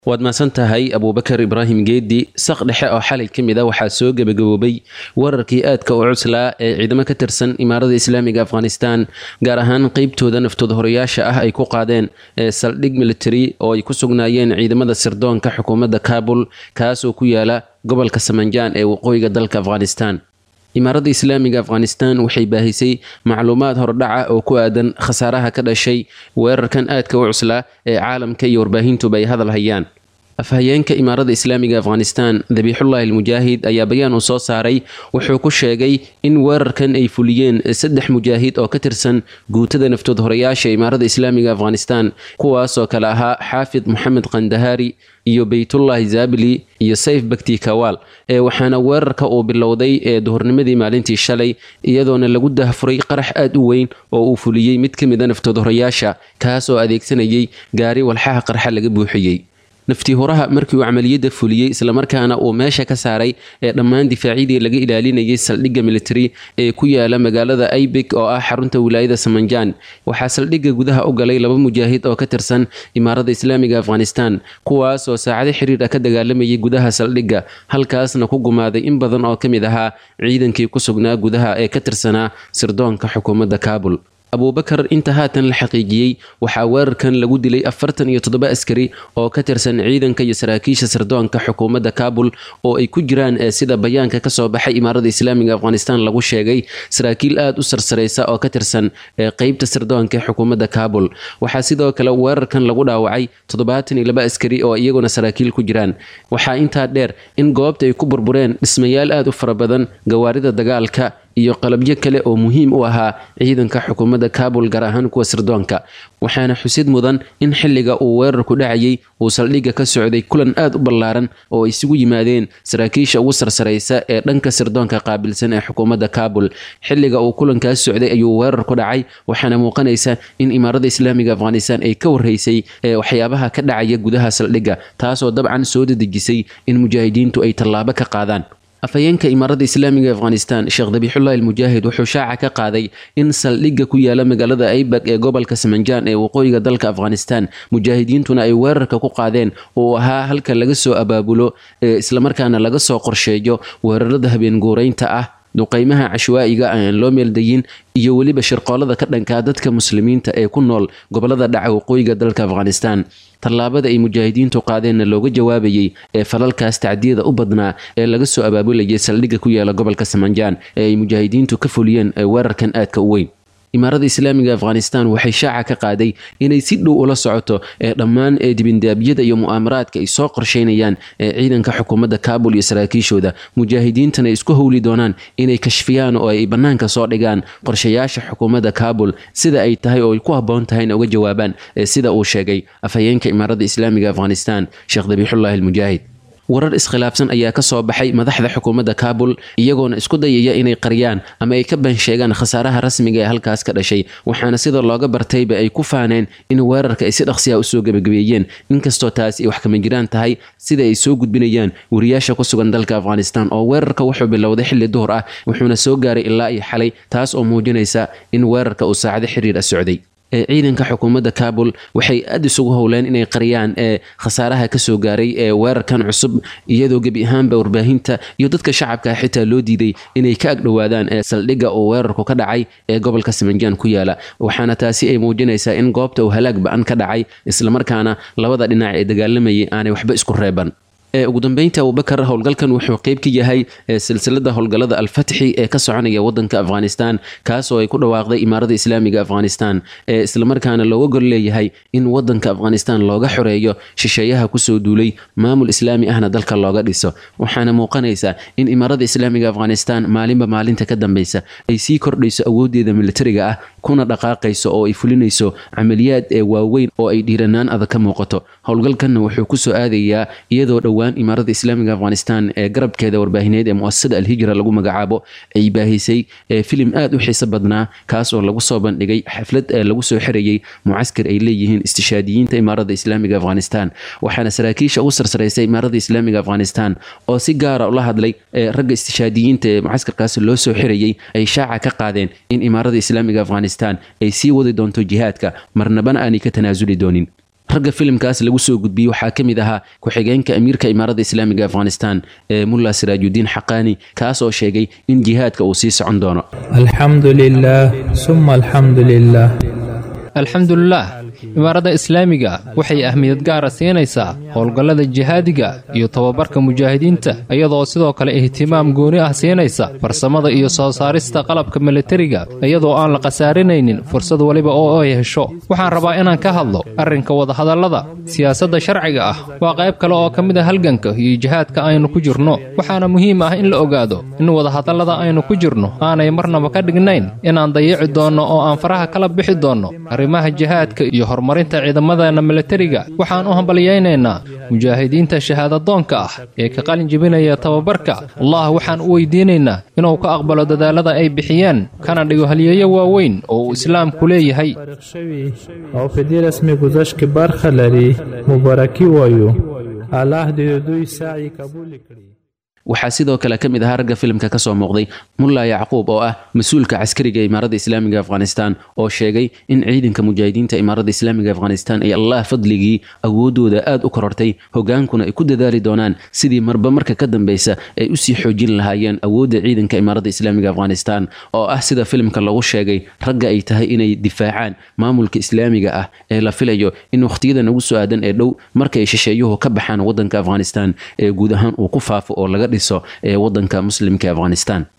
waad mahadsan tahay abuubakar ibraahim geedi saq dhexe oo xalay ka mid a waxaa soo gebagaboobay wararkii aadka u cuslaa ee ciidamo ka tirsan imaarada islaamiga afghanistan gaar ahaan qeybtooda naftooda horeyaasha ah ay ku qaadeen ee saldhig military oo ay ku sugnaayeen ciidamada sirdoonka xukuumadda kabul kaasoo ku yaala gobolka samanjaan ee waqooyiga dalka afghanistan imaaradda islaamiga afghanistan waxay baahisay macluumaad hordhaca oo ku aadan khasaaraha ka dhashay weerarkan aadka u cuslaa ee caalamka iyo warbaahintuba ay hadal hayaan afhayeenka imaaradda islaamiga afghanistan dabiixullahi almujaahid ayaa bayaan uu soo saaray wuxuu ku sheegay in weerarkan ay fuliyeen saddex mujaahid oo ka tirsan guutada naftood horeyaasha imaaradda islaamiga afghanistan kuwaasoo kale ahaa xaafid moxamed kandahaari iyo beytullahi zabili iyo sayf bakti kawaal ee waxaana weerarka uu bilowday ee duhurnimadii maalintii shalay iyadoona lagu dahfuray qarax aad u weyn oo uu fuliyey mid ka mid a naftood horeyaasha kaas oo adeegsanayay gaari walxaha qarxa laga buuxiyey naftii horaha markii uu camaliyadda fuliyey islamarkaana uu meesha ka saaray ee dhammaan difaacyadii laga ilaalinayay saldhigga military ee ku yaala magaalada aibik oo ah xarunta wilaayada samanjaan waxaa saldhigga gudaha u galay laba mujaahid oo ka tirsan imaaradda islaamiga afghanistan kuwaas oo saacado xiriir ah ka dagaalamayay gudaha saldhigga halkaasna ku gumaaday in badan oo ka mid ahaa ciidankii ku sugnaa gudaha ee ka tirsanaa sirdoonka xukuumadda kaabul abuubakar inta haatan la xaqiijiyey waxaa weerarkan lagu dilay afartan iyo toddoba askari oo ka tirsan ciidanka iyo saraakiisha sirdoonka xukuumadda kaabul oo ay ku jiraan sida bayaanka kasoo baxay imaaradda islaamiga afghanistan lagu sheegay saraakiil aada u sarsaraysa oo ka tirsan qeybta sirdoonka ee xukuumadda kaabul waxaa sidoo kale weerarkan lagu dhaawacay toddobaatan iyo laba askari oo iyaguna saraakiil ku jiraan waxaa intaa dheer in goobta ay ku burbureen dhismayaal aada u fara badan gawaarida dagaalka iyo qalabyo kale oo muhiim u ahaa ciidanka xukuumadda kaabul gaar ahaan kuwa sirdoonka waxaana xusid mudan in xilliga uu weerarku dhacayay uu saldhigga ka socday kulan aada u ballaaran oo ay isugu yimaadeen saraakiisha ugu sarsaraysa ee dhanka sirdoonka qaabilsan ee xukuumadda kaabul xilliga uu kulankaas socday ayuu weerarku dhacay waxaana muuqanaysa in imaaradda islaamiga afghanistan ay ka warreysay ee waxyaabaha ka dhacaya gudaha saldhigga taasoo dabcan soo dedejisay in mujaahidiintu ay tallaabo ka qaadaan afhayeenka imaaradda islaamiga afghanistan sheekh dabiixullahi almujaahid wuxuu shaaca ka qaaday in saldhigga ku yaala magaalada aibak ee gobolka samanjaan ee waqooyiga dalka afghanistan mujaahidiintuna ay weerarka ku qaadeen uu ahaa halka laga soo abaabulo ee islamarkaana laga soo qorsheeyo weerarada habeen guuraynta ah duqeymaha cashwaa'iga aan loo meeldayin iyo weliba shirqoolada ka dhankaa dadka muslimiinta ee ku nool gobolada dhaca waqooyiga dalka afghanistan tallaabada ay mujaahidiintu qaadeenna looga jawaabayey ee falalkaas tacdiyada u badnaa ee laga soo abaabulayay saldhigga ku yaala gobolka samanjaan ee ay mujaahidiintu ka fuliyeen weerarkan aadka u weyn imaaradda islaamiga afghanistan waxay shaaca ka qaaday inay si dhow ula socoto ee dhammaan ee dibindaabyada iyo mu'aamaraadka ay soo qorsheynayaan ee ciidanka xukuumadda kaabul iyo saraakiishooda mujaahidiintana ay isku howli doonaan inay kashfiyaan oo ay bannaanka soo dhigaan qorshayaasha xukuumadda kaabul sida ay tahay oo ay ku habboon tahayna uga jawaabaan ee sida uu sheegay afhayeenka imaaradda islaamiga afghanistan sheekh dabiixullahi almujaahid warar iskhilaafsan ayaa ka soo baxay madaxda xukuumadda kaabul iyagoona isku dayaya inay qariyaan ama ay ka bansheegaan khasaaraha rasmiga ee halkaas ka dhashay waxaana sida looga bartayba ay ku faaneen in weerarka ay si dhaqsiya usoo gebagabeeyeen inkastoo taasi ay wax kama jiraan tahay sida ay soo gudbinayaan wariyaasha ku sugan dalka afghanistan oo weerarka wuxuu bilowday xilli duhur ah wuxuuna soo gaaray ilaa iyo xalay taas oo muujinaysa in weerarka uu saacado xiriir ah socday ee ciidanka xukuumadda kaabul waxay aada isugu howleen inay qariyaan ee khasaaraha kasoo gaaray ee weerarkan cusub iyadoo gebi ahaanba warbaahinta iyo dadka shacabka xitaa loo diiday inay ka agdhowaadaan ee saldhigga uu weerarku ka dhacay ee gobolka samanjaan ku yaala waxaana taasi ay muujinaysaa in goobta uu halaag ba-an ka dhacay islamarkaana labada dhinac ee dagaalamayay aanay waxba isku reeban ugu dambeynta abubakar howlgalkan wuxuu qeyb ka yahay silsilada howlgalada alfatxi ee ka soconaya wadanka afghanistan kaasoo ay ku dhawaaqday imaaradda islaamiga afghanistan ee islamarkaana looga gol leeyahay in wadanka afghanistan looga xoreeyo shisheeyaha kusoo duulay maamul islaami ahna dalka looga dhiso waxaana muuqanaysa in imaaradda islaamiga afghanistan maalinba maalinta ka dambeysa ay sii kordhayso awoodeeda militariga ah kuna dhaqaaqayso oo ay fulinayso camaliyaad ee waaweyn oo ay dhiiranaan adag ka muuqato howlgalkanna wuxuu kusoo aadayaa iyadoo dhowaan imaaradda islaamiga afghanistan ee garabkeeda warbaahineed ee muasasada alhijra lagu magacaabo ay baahisay filim aada u xiiso badnaa kaas oo lagu soo bandhigay xaflad ee lagu soo xirayay mucaskar ay leeyihiin istishaadiyiinta imaaradda islaamiga afghanistan waxaana saraakiisha ugu sarsaraysay imaaradda islaamiga afghanistan oo si gaara ula hadlay ragga istishaadiyiinta ee mucaskarkaas loo soo xirayay ay shaaca ka qaadeen in imaaradda islaamiga afghanistan ay sii wadi doonto jihaadka marnabana aanay ka tanaasuli doonin ragga filimkaas lagu soo gudbiyey waxaa ka mid ahaa ku-xigeenka amiirka imaaradda islaamiga afghanistan ee mulla siraajudiin xaqaani kaas oo sheegay in jihaadka uu sii socon doono alxamdu lilaah suma alxamdu lilah alxamdulilaah imaaradda islaamiga waxay ahmiyad gaara siinaysaa howlgallada jihaadiga iyo tababarka mujaahidiinta iyadoo sidoo kale ihtimaam gooni ah siinaysa farsamada iyo soo saarista qalabka milatariga iyadoo aan la khasaarinaynin fursad weliba oo ay hesho waxaan rabaa inaan ka hadlo arrinka wadahadallada siyaasadda sharciga ah waa qayb kale oo ka mid a halganka iyo jihaadka aynu ku jirno waxaana muhiim ah in la ogaado in wadahadallada aynu ku jirno aanay marnaba ka dhignayn inaan dayici doonno oo aan faraha kala bixi doonno arrimaha jihaadka iyo horumarinta ciidamadeena milatariga waxaan u hambalyaynaynaa mujaahidiinta shahaadadoonka ah ee ka qalin jebinaya tababarka allah waxaan u weydiinaynaa inuu ka aqbalo dadaalada ay bixiyeen kana dhigo halyeeyo waaweyn oo uu islaamku leeyahay او په دې رسمي گذشت کې برخه لري مبارکي وایو الله دې د دوی سعی قبول کړي waxaa sidoo kale ka mid ahaa ragga filimka ka soo muuqday mulla yacquub oo ah mas-uulka caskariga ee imaaradda islaamiga afghanistan oo sheegay in ciidanka mujaahidiinta imaaradda islaamiga afghanistan ay allah fadligii awoodooda aad u korortay hogaankuna ay ku dadaali doonaan sidii marba marka ka dambeysa ay usii xoojin lahaayeen awoodda ciidanka imaaradda islaamiga afghanistan oo ah sida filimka lagu sheegay ragga ay tahay inay difaacaan maamulka islaamiga ah ee la filayo in wakhtiyada nagu soo aadan ee dhow markay shisheeyuhu ka baxaan wadanka afghanistan ee guud ahaan uu ku faafo oo laga dhiso ee wadanka muslimka afghanistan